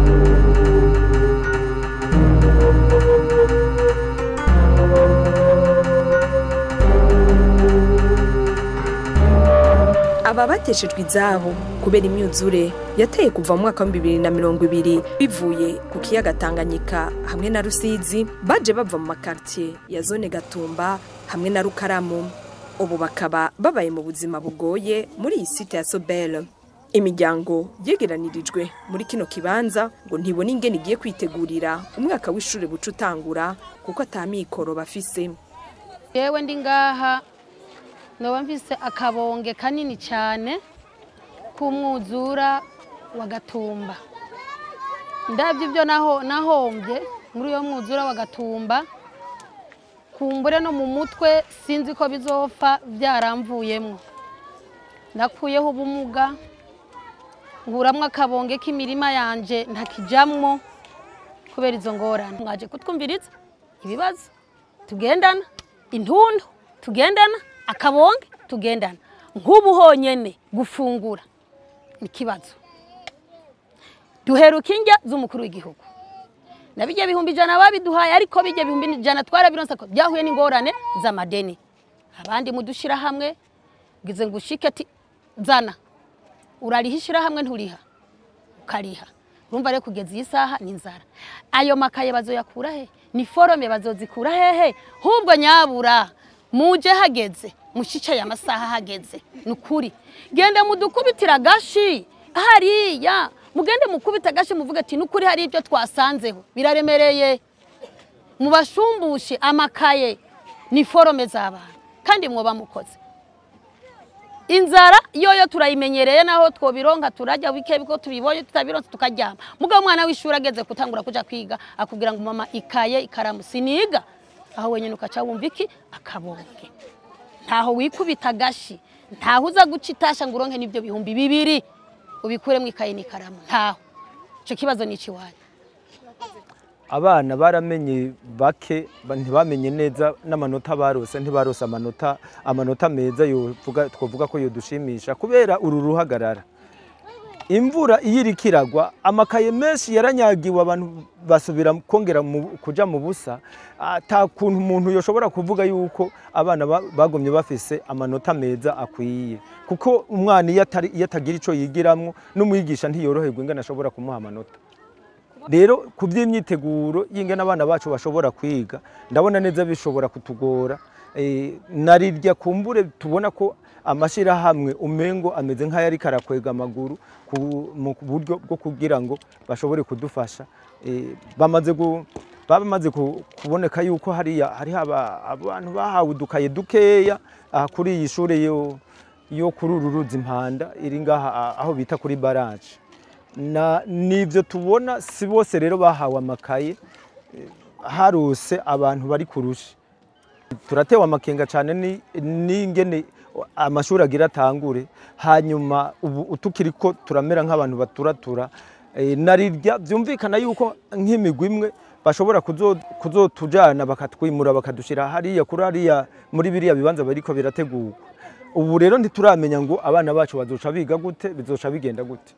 aba bateshejwe izabo kubera imyuzure yateye kuva mu mwaka wa bibiri na mirongo ibiri bivuye ku kiyaga Tanganyika hamwe na Rusizi baje bava mu makartier ya zone Gatumba hamwe na Rukaramu ubu bakaba babaye mu buzima bugoye muri iyi site ya Sobel imiryango yegeranirijwe muri kino kibanza ngo ntibone ingene igiye kwitegurira umwaka w'ishure buca utangura kuko atamikoro bafise yewe ndi ngaha noba mfise akabonge kanini cyane k'umwuzura wa gatumba ndabyo ibyo naho nahombye muri uyo mwuzura wa gatumba kumbure no mu mutwe sinzi ko bizopfa byaramvuyemo nakuyeho ubumuga nkuramwo akabonge k'imirima yanje ntakijamwo kubera izo ngorane mwaje kutwumviriza ibibazo tugendana intundu tugendana akabonge tugendana nk'ubu honyene gufungura ni ikibazo duheruka indya z'umukuru w'igihugu na bijya bihumbi ijana babiduhaye ariko bijya bihumbi ijana twarabironse ko byahuye n'ingorane z'amadeni abandi mudushira hamwe ngize ngo ushike ati zana urariha ishirahamwe nturiha ukariha urumva rero kugeza iyi saha ni inzara ayo makaye bazoyakura he ni forome bazozikura hehe hubwo nyabura muje hageze mushicaye amasaha hageze ni ukuri genda mudukubitira agashi hariya mugende mukubita agashi muvuga ati ni ukuri hari ibyo twasanzeho biraremereye mubashumbushe amakaye ni forome z'abana kandi mwoba mukoze inzara yoyo turayimenyereye naho twobironka turajya bike biko tubibonye tutabironse tukaryama mugabo umwana w'ishuri ageze gutangura kuja kwiga akubwira ngo mama ikaye ikaramu siniga aho wenyine ukaca wumva iki akabonge ntaho wikubita agashi ntaho uza guca itasha ngo uronke n'ibyo bihumbi bibiri ubikuremo ikaye n'ikaramu ntaho icyo kibazo ni ikiwanyu abana baramenye bake ba- ntibamenye neza n'amanota barose ntibarose amanota amanota meza yovuga twavuga ko yodushimisha kubera uru ruhagarara imvura iyo iriko iragwa amakaye menshi yaranyagiwe abantu basubira kongera mu- kuja mu busa ata kuntu umuntu yoshobora kuvuga yuko abana ba- bagumye bafise amanota meza akwiye kuko umwana iyo atari- iyo atagira ico yigiramwo n'umwigisha ntiyoroherwa ingene ashobora kumuha amanota rero ku by'imyiteguro y'ingana abana bacu bashobora kwiga ndabona neza bishobora kutugora Eh, narirya kumbure tubona ko amashyirahamwe umengo ameze nk'ayari karakwega amaguru ku- mu buryo bwo kugira ngo bashobore kudufasha Eh, bamaze gu- bamaze ku- kuboneka yuko hariya hariho aba- abantu bahawe udukaye dukeya aha kuri iyi shure yo yo kuri uru ruzi impanda iri ngaha a- aho bita kuri baraje na nivyo tubona si bose rero bahawe amakaye eh, harose abantu bari kurusha turatewe amakenga cyane ni- n'ingene amashuri agira atangure hanyuma ubu tukiri ko turamera nk'abantu baturatura eh, narirya byumvikana yuko nk'imigwi imwe bashobora kuzo- kuzotujana bakatwimura bakadushyira hariya kuri hariya muri biriya bibanza bariko birategurwa ubu rero ntituramenya ngo abana bacu bazoca biga gute bizoca bigenda gute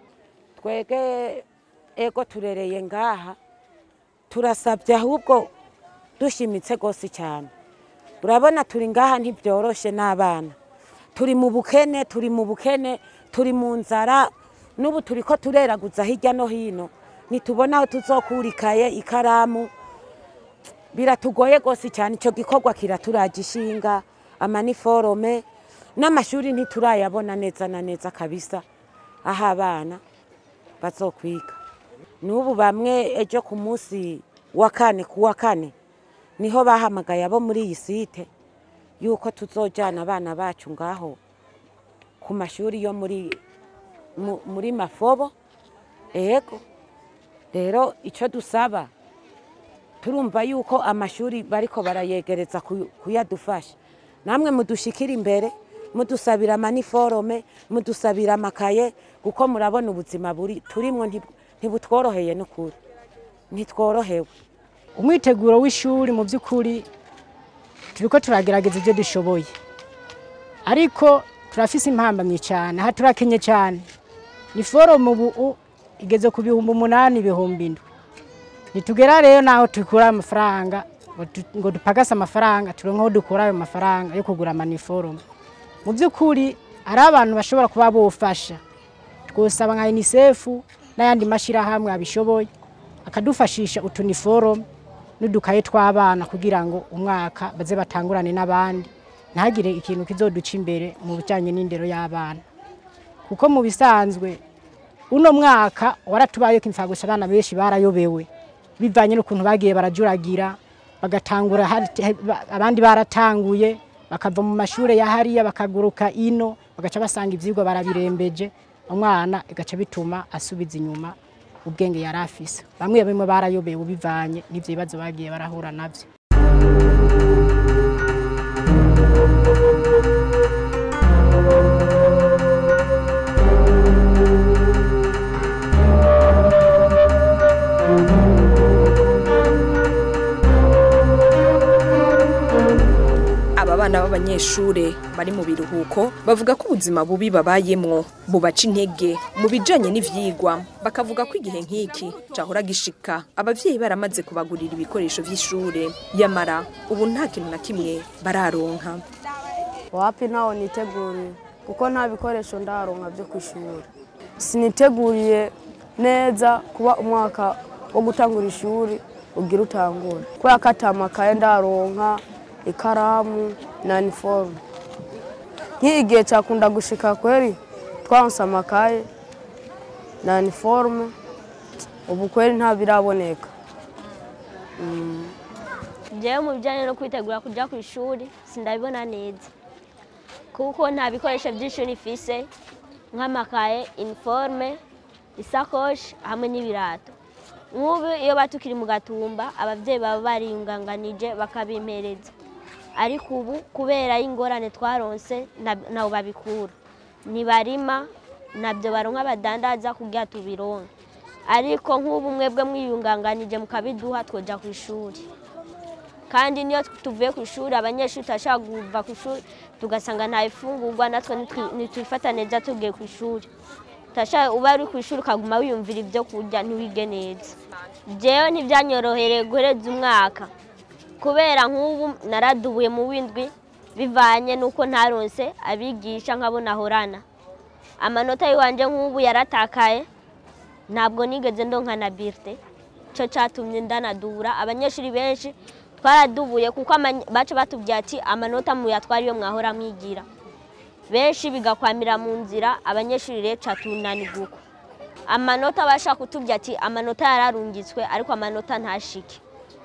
twege ego turereye ngaha turasabye ahubwo dushimitse rwose cyane urabona turi ngaha ntibyoroshe n'abana turi mu bukene turi mu bukene turi mu nzara n'ubu turi ko tureraguza hirya no hino ntitubona aho tuzokura ikaye ikaramu biratugoye rwose cyane icyo gikorwa kiraturaje ishinga amaniforome n'amashuri ntiturayabona neza na neza kabisa aho abana bazokwiga n'ubu bamwe ejo ku munsi wa kane ku wa kane niho bahamagaye abo muri iyi site yuko tuzojyana abana bacu ngaho ku mashuri yo muri mu- muri mafobo ego rero icyo dusaba turumva yuko amashuri bariko barayegereza ku- kuyadufasha namwe mudushikire imbere mudusabira amaniforome mudusabira amakaye kuko murabona ubuzima buri turimwo ntib- ntibutworoheye n'ukuri ntitworohewe umwiteguro w'ishuri mu by'ukuri turiko turagerageza ibyo dushoboye ariko turafise impambamyi cyane aha turakenye cyane ni foromu ubu igeze ku bihumbi umunani ibihumbi indwi nitugera rero naho dukura amafaranga ngo du- ngo dupagase amafaranga turonke aho dukura ayo mafaranga yo kugura amaniforume mu by'ukuri hari abantu bashobora kuba bofasha twosaba nka UNICEF n'ayandi mashyirahamwe abishoboye akadufashisha utuniforume n'udukaye tw'abana kugira ngo umwaka baze batangurane n'abandi ntihagire ikintu kizoduca imbere mu bijyanye n'indero y'abana kuko mu bisanzwe uno mwaka waratubaye ko imfagusa abana benshi barayobewe bivanye n'ukuntu bagiye barajuragira bagatangura hari- ba- abandi baratanguye bakava mu mashuri ya hariya bakaguruka ino bagaca basanga ivyigwa barabirembeje umwana igaca bituma asubiza inyuma ubwenge yari afise bamwe bamwe barayobewe bivanye n'ivyo bibazo bagiye barahura navyo aba bana b'abanyeshure bari mu biruhuko bavuga ko ubuzima bubi babayemwo bubaca intege mu bijanye n'ivyigwa bakavuga ko igihe nk'iki cahora gishika abavyeyi baramaze kubagurira ibikoresho vy'ishure yamara ubu nta kintu na kimwe bararonka wapi ntawo niteguriye kuko nta bikoresho ndaronka byo ku ishuri siniteguriye neza kuba umwaka wo gutangura ishuri ugira utangure kubera ko atamakaye ndaronka ikaramu na iniforume nk'iyi gihe cyakunda gushika kweri twaronse amakaye na iniforume ubu kweri nta biraboneka njyewe mu bijyanye no kwitegura kujya ku ishuri sindabibona neza kuko nta bikoresho by'ishuri ifise nk'amakaye iniforume isakoshi hamwe n'ibirato nk'ubu iyo batukiri mu gatumba ababyeyi baba bariyunganganije bakabimpereza ariko ubu kubera y'ingorane twaronse nta- ntaho babikura ntibarima ntabyo baronka badandaza kugira tubironke ariko nk'ubu mwebwe mwiyunganganije mukabiduha twoja ku ishuri kandi niyo tuvuye ku ishuri abanyeshuri turashaka kuva ku ishuri tugasanga nta ifungurwa natwe nitwi- ntitwifata neza tugiye ku ishuri turashaka uba uri ku ishuri ukaguma wiyumvira ibyo kurya ntiwige neza jewe ntibyanyorohereye guhereza umwaka kubera nk'ubu naradubuye mu w'indwi bivanye n'uko ntaronse abigisha nk'abo nahorana amanota y'iwanje nk'ubu yaratakaye ntabwo nigeze ndonka na birite cyo cyatumye ndanadura abanyeshuri benshi twaradubuye kuko amany- baca batubwira ati amanota muyatwara iyo mwahora mwigira benshi bigakwamira mu nzira abanyeshuri rero catunaniguka amanota bashaka kutubwira ati amanota yararungitswe ariko amanota ntashike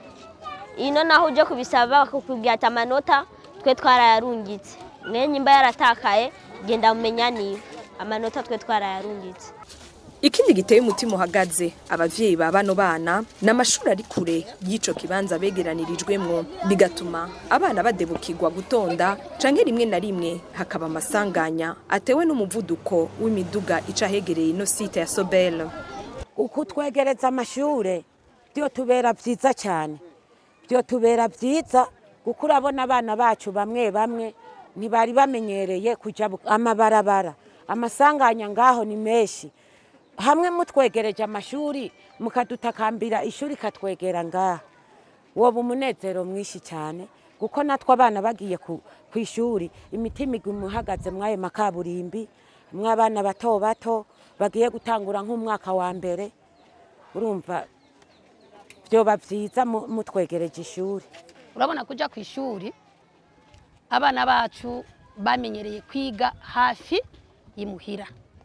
ino naho uje kubisaba bakakubwira ati amanota twe twarayarungitse mwenye imba yaratakaye genda mumenya niba amanota twe twarayarungitse ikindi giteye umutima uhagaze abavyeyi ba bano bana ni amashuri ari kure y'ico kibanza begeranirijwemwo bigatuma abana badebukirwa gutonda canke rimwe na rimwe hakaba amasanganya atewe n'umuvuduko w'imiduga ica ahegereye ino site ya sobel uku twegereza amashure byo tubera byiza cyane byo tubera byiza kuko urabona abana bacu bamwe bamwe ntibari bamenyereye kujya bu- amabarabara amasanganya ngaho ni menshi hamwe mutwegereje amashuri mukadutakambira ishuri ikatwegera ngaha woba umunezero mwinshi cyane kuko natwe abana bagiye ku ku ishuri imitima iguma ihagaze mw'ayo makaburimbi mw'abana bato bato bagiye gutangura nk'umwaka wa mbere urumva byoba byiza mu- mutwegereje ishuri urabona kujya ku ishuri abana bacu bamenyereye kwiga hafi y'imuhira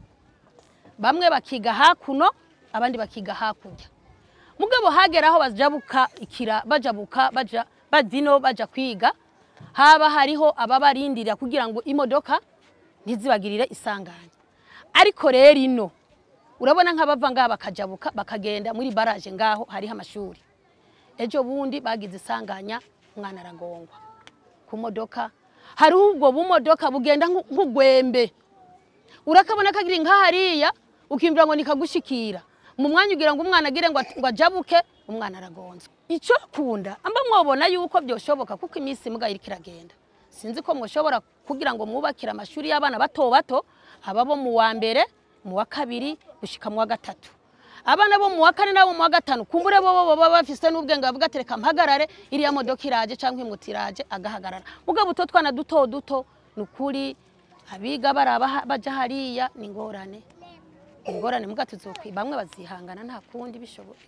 bamwe bakiga hakuno abandi bakiga hakurya mugabo hagera aho bajabuka ikira bajabuka baja badino baja kwiga haba hariho ababarindira kugira ngo imodoka ntizibagirire isanganya ariko rero ino urabona nk'abava ngaha bakajabuka bakagenda muri baraje ngaho hariho amashuri ejo bundi bagize isanganya umwana aragongwa ku modoka hari ubwo bumodoka bugenda nk'u- nk'ugwembe urakabona kagira nka hariya ukimvira ngo nikagushikira mu mwanya ugira ngo umwana agire ngo at- ngo ajabuke umwana aragonzwe icyo kunda amba mwobona yuko byoshoboka kuko iminsi mbwa iriko iragenda sinzi ko mwoshobora kugira ngo mwubakire amashuri y'abana bato bato aba bo mu wa mbere mu wa kabiri gushika mu wa gatatu abana bo mu wa kane n'abo mu wa gatanu kumbure bo bo baba bafise n'ubwenge bavuga ati reka mpagarare iriya modoka iraje cyangwa imbuto iraje agahagarara mugabo utwo twana duto duto ni ukuri abiga baraba ha- baja hariya ni ingorane ni ingorane muga tuzokwi bamwe bazihangana nta kundi bishoboye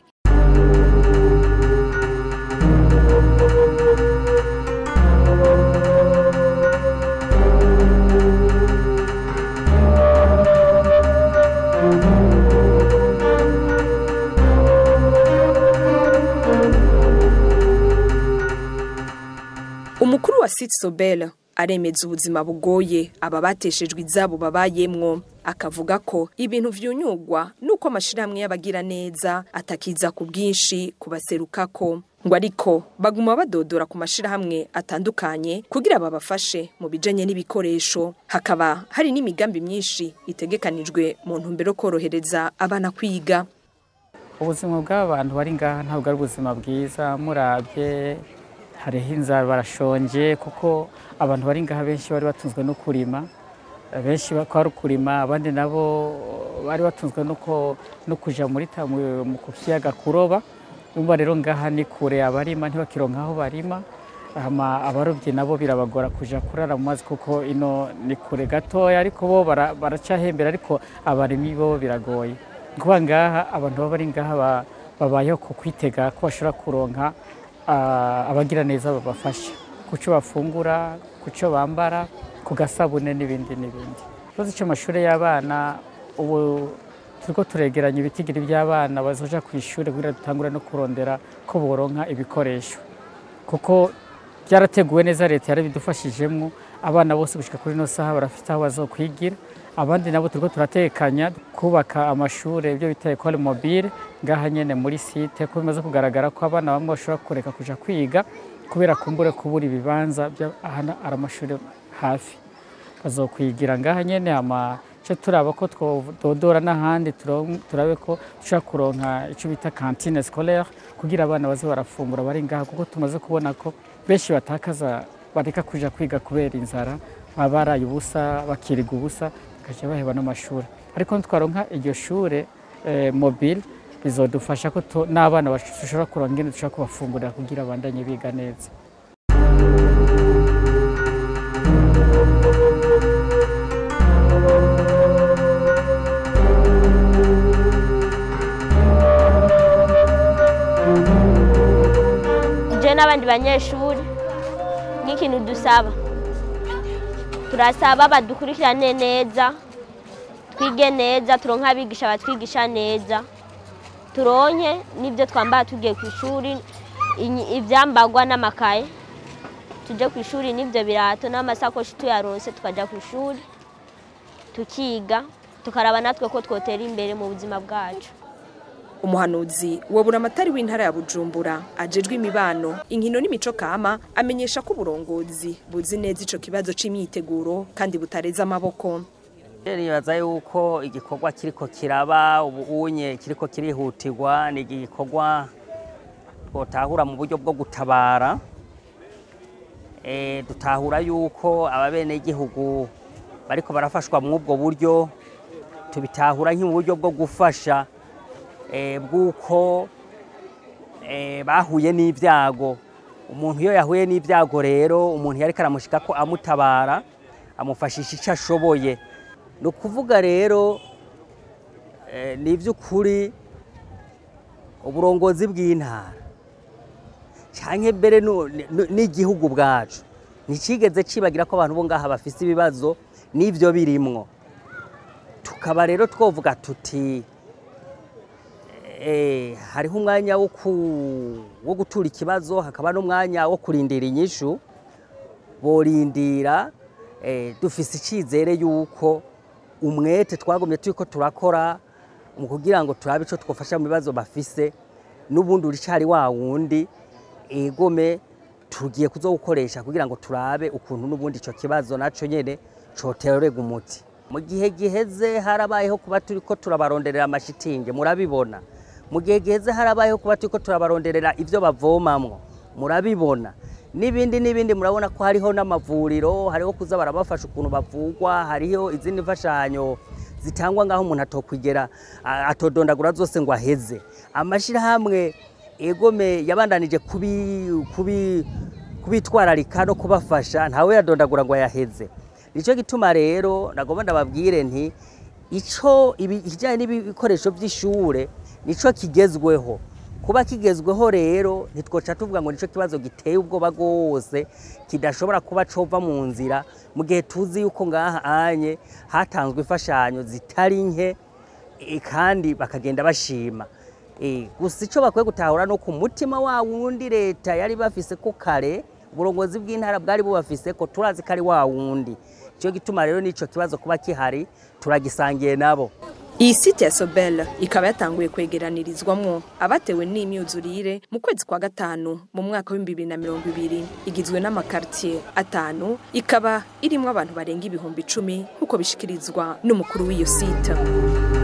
umukuru wa Site Sobel aremeza ubuzima bugoye aba bateshejwe izabo babayemwo akavuga ko ibintu vyunyugwa nuko amashirahamwe y'abagira neza atakiza ku bwinshi kubaserukako ngo ariko baguma badodora ku mashirahamwe atandukanye kugira babafashe mu bijanye n'ibikoresho hakaba hari n'imigambi myinshi itegekanijwe mu ntumbero yo korohereza abana kwiga ubuzima bw'abantu bari ngaha ntabwo ari ubuzima bwiza murabye hariho inzara barashonje kuko abantu bari ngaha benshi bari batunzwe no kurima benshi bakaba ari ukurima abandi nabo bari batunzwe no ko- no kuja muri ta- mu mu- ku kiyaga kuroba umva rero ngaha ni kure abarima ntibakironka aho barima hama abarobyi nabo birabagora kuja kurara mu mazi kuko ino ni kure gatoya ariko bo bara- baracahembera ariko abarimyi bo biragoye kuba ngaha abantu baba bari ngaha ba- babayeho ku kwitega ko bashobora kuronka ah, abagira neza babafasha ku cyo bafungura ku cyo bambara ku gasabune n'ibindi n'ibindi ikibazo cy'amashuri y'abana ubu turiko turegeranya ibitigiri by'abana bazoja ku ishuri kugira dutangure no kurondera ko boronka ibikoresho kuko byarateguwe neza leta yarabidufashijemo abana bose gushika kuri ino saha barafite aho bazokwigira abandi nabo turiko turatekanya kubaka amashuri ibyo bita ekole mobile ngaha nyene muri site ko bimaze kugaragara ko abana bamwe bashobora kureka kuja kwiga kubera kumbure kubura ibibanza bya- ahana ari amashuri hafi bazokwigira ngaha nyene ama cyo turaba ko twododora n'ahandi turon- turabe ko dushobora kuronka icyo bita kantine scolaire kugira abana baze barafungura bari ngaha kuko tumaze kubona ko benshi batakaza bareka kuja kwiga kubera inzara baba baraye ubusa bakiriga ubusa bakajya baheba n'amashuri ariko nitwaronka iryo shure eh, mobile bizodufasha ko tu- n'abana bashobora kuronka ingene dushobora kubafungurira kugira bandanye biga neza je n'abandi banyeshuri nk'ikintu dusaba turasaba badukurikirane neza twige neza turonke abigisha batwigisha neza turonke n'ibyo twambara tugiye ku ishuri inyi- ivyambagwa n'amakaye tuje ku ishuri n'ibyo birato n'amasakoshi tuyaronse tukajya ku ishuri tukiga tukaraba natwe ko twotera imbere mu buzima bwacu umuhanuzi wa buramatari w'intara ya bujumbura ajejwe imibano inkino n'imico kama amenyesha ko uburongozi buzi neza ico kibazo c'imyiteguro kandi butareza amaboko nibaza yuko igikorwa kiriko kiraba ubunye kiriko kirihutirwa ni igikorwa twotahura mu buryo bwo gutabara Eh, dutahura yuko ababenegihugu bariko barafashwa muri ubwo buryo tubitahura nk'mu buryo bwo gufasha eh, bw'uko eh, bahuye n'ibyago umuntu iyo yahuye n'ibyago rero umuntu yariko aramushika ko amutabara amufashisha icyo ashoboye ni ukuvuga rero eh, ni iby'ukuri uburongozi bw'intara cyangwa mbere nu- nu- n'igihugu bwacu ntikigeze kibagira ko abantu bo ngaha bafite ibibazo n'ibyo birimwo tukaba rero twovuga tuti eh, hariho umwanya wo ku- wo gutura ikibazo hakaba n'umwanya wo kurindira inyishu borindira eh, dufise icyizere yuko umwete twagumye turiko turakora mu kugira ngo turabe ico twofasha mu bibazo bafise n'ubundi uricari wa wundi egome tugiye kuzowukoresha kugira ngo turabe ukuntu n'ubundi ico kibazo naco nyene cotererwa umuti mu gihe giheze harabayeho kuba turiko turabaronderera amashitingi murabibona mu gihe giheze harabayeho kuba turiko turabaronderera ivyo bavomamwo murabibona n'ibindi n'ibindi murabona ko hariho n'amavuriro hariho kuza barabafasha ukuntu bavugwa hariho izindi mfashanyo zitangwa ngaho umuntu atokwigera a- atodondagura zose ngo aheze amashyirahamwe egome yabandanije kubi, kubi, kubitwararika no kubafasha ntawe yadondagura ngo ayaheze nicyo gituma rero nagomba ndababwire nti ico ibi- ikijyanye n'ibikoresho by'ishure nico kigezweho kuba kigezweho rero ntitwoca tuvuga ngo nicyo kibazo giteye ubwoba rwose kidashobora kuba cova mu nzira mu gihe tuzi yuko ngaha anye hatanzwe imfashanyo zitari nke eh, kandi bakagenda bashima Eh, gusa icyo bakwiye gutahura no ku mutima wa wundi leta yari bafise ko kare uburongozi bw'intara bwari bubafise ko turazi ko ari wa wundi icyo gituma rero n'icyo kibazo kuba kihari turagisangiye nabo iyi site ya sobel ikaba yatanguye kwegeranirizwamwo abatewe n'imyuzurire mu kwezi kwa gatanu mu mwaka w'ibihumbi bibiri na mirongo ibiri igizwe n'amakaritiye atanu ikaba irimwo abantu barenga ibihumbi icumi nk'uko bishikirizwa n'umukuru w'iyo site